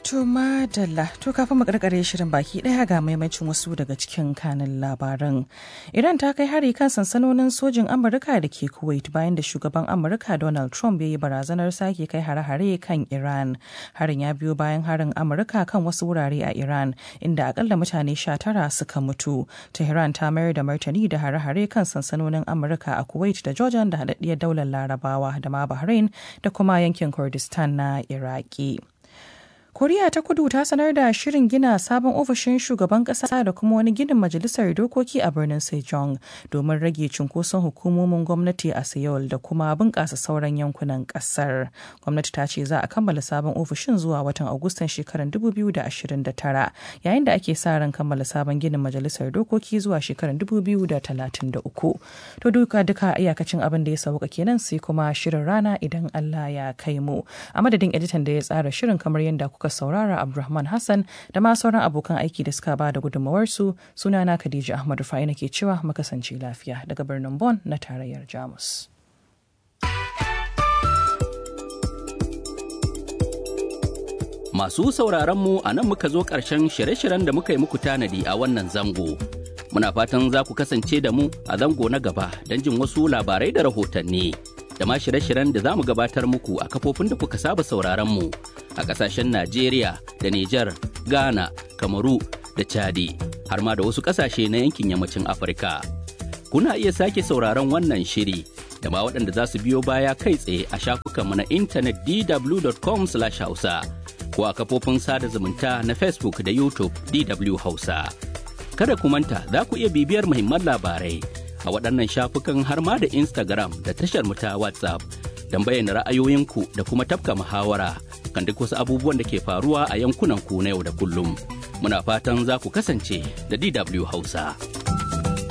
To madalla to kafin mu karkare shirin baki daya ga maimacin wasu daga cikin kanin labaran. Iran ta kai hari kan sansanonin sojin Amurka da ke Kuwait bayan da shugaban Amurka Donald Trump ya yi barazanar sake kai hare-hare kan Iran. Harin ya biyo bayan harin Amurka kan wasu wurare a Iran inda akalla mutane 19 suka mutu. Tehran ta mayar da martani da hare-hare kan sansanonin Amurka a Kuwait da Jordan da haɗaɗɗiyar daular Larabawa da ma Bahrain da kuma yankin Kurdistan na Iraki. koriya ta kudu ta sanar da shirin gina sabon ofishin shugaban kasa da kuma wani ginin majalisar dokoki a birnin sejong domin rage cunkoson hukumomin gwamnati a seoul da kuma bunƙasa sauran yankunan ƙasar gwamnati ta ce za a kammala sabon ofishin zuwa watan agustan shekarar 2029 yayin da ake sa ran kammala sabon ginin majalisar dokoki zuwa shekarar 2033 to duka duka iyakacin abin da ya sauka kenan sai kuma shirin rana idan allah ya kai mu a madadin editan da ya tsara shirin kamar yadda kuka saurara Abdulrahman Hassan da ma sauran abokan aiki da suka ba da gudunmawarsu sunana Khadija Ahmad Rufai nake cewa mu kasance lafiya daga birnin Bonn na tarayyar Jamus. Masu sauraron mu a nan muka zo ƙarshen shirye-shiryen da muka yi muku tanadi a wannan zango. Muna fatan za ku kasance da mu a zango na gaba don jin wasu labarai da rahotanni. da ma shirye-shiryen da za mu gabatar muku a kafofin da kuka saba sauraron mu a kasashen Najeriya da Nijar, Ghana, Kamaru da Chadi har ma da wasu kasashe na yankin yammacin Afirka. Kuna iya sake sauraron wannan shiri da ma waɗanda za su biyo baya kai tsaye a shafukanmu na intanet dw.com/hausa ko a kafofin sada zumunta na Facebook da YouTube DW Hausa. Kada ku manta za ku iya bibiyar muhimman labarai a waɗannan shafukan har ma da Instagram da tashar mu ta WhatsApp don bayyana ra'ayoyinku da kuma tafka muhawara kan duk wasu abubuwan da ke faruwa a yankunan ku na yau da kullum. Muna fatan za ku kasance da DW Hausa.